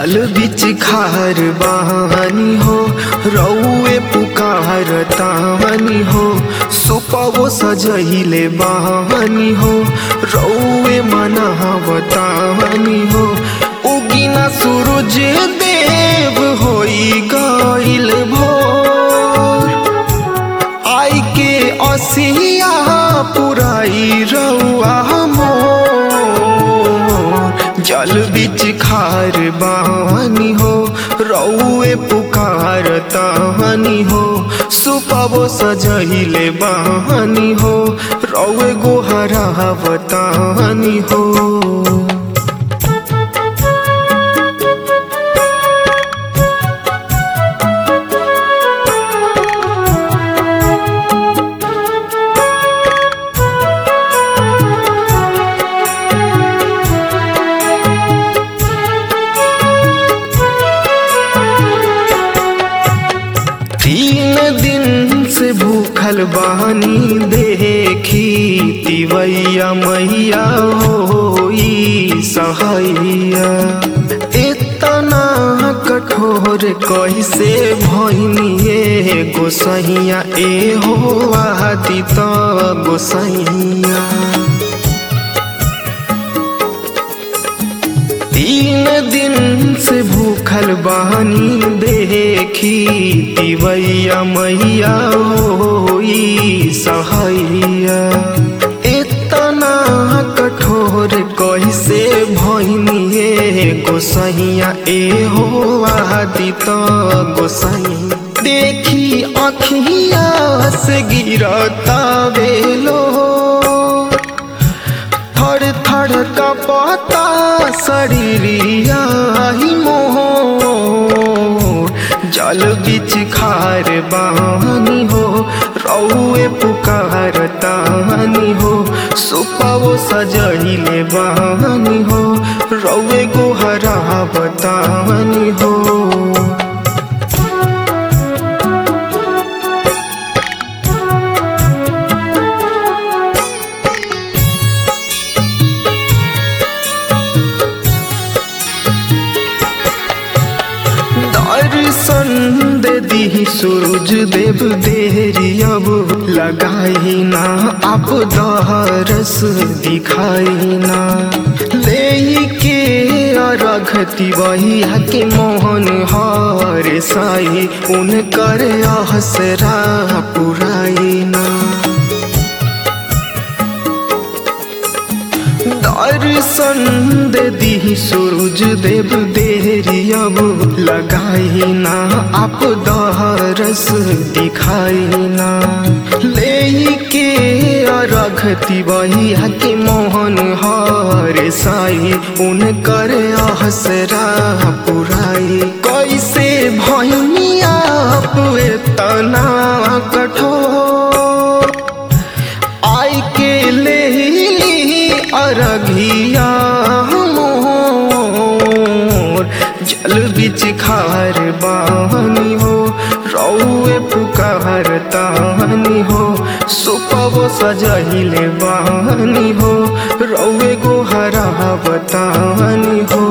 जल बिच खार बहानी हो रौए पुकार तानी हो सुपवो सजहिले बहानी हो रौए मनावतानी हो उगिना सूरज देव होई गइल भोर आई के असिया पुराई रउआ मोर जल बिच खार बानी हो रउए पुकार तानी हो सुपबो सजहिले बानी हो रउए गोहरावतानी हो तीन दिन से भूखल बानी देखी तिवैया मैया होई सहैया इतना कठोर कैसे भैनिए गोसैया ए हो आदि त गोसैया तीन दिन से भूखल बहानी देखी तिवैया मैया होई सहैया इतना कठोर कैसे भैनिए गोसैया ए हो आदि त गोसैया देखी अखिया से गिरता बेलो थर थर कपता शरीरिया ही मोर जल बिच खार बानी हो रौए पुकार तानी हो सुपवो सजहिले बानी हो रौए गोहरा बतानी हो दर्शन दे दी सूरज देव देरी अब लगाई ना आप दरस दिखाई ना ले के अरघती वही के मोहन हर साई उनकर हसरा पुराई ना दर्शन दे दी सूरज देव देरी अब लगाई ना आप दरस दिखाई ना ले के अरघती वही के मोहन हर साई उनकर हसरा पुराई कैसे भैनिया तना कठोर आई के ले अरघिया मोर जल बिच खार बानी हो रौए पुकार तानी हो सुपवो सजहिले बानी हो रौए गोहरा बतानी हो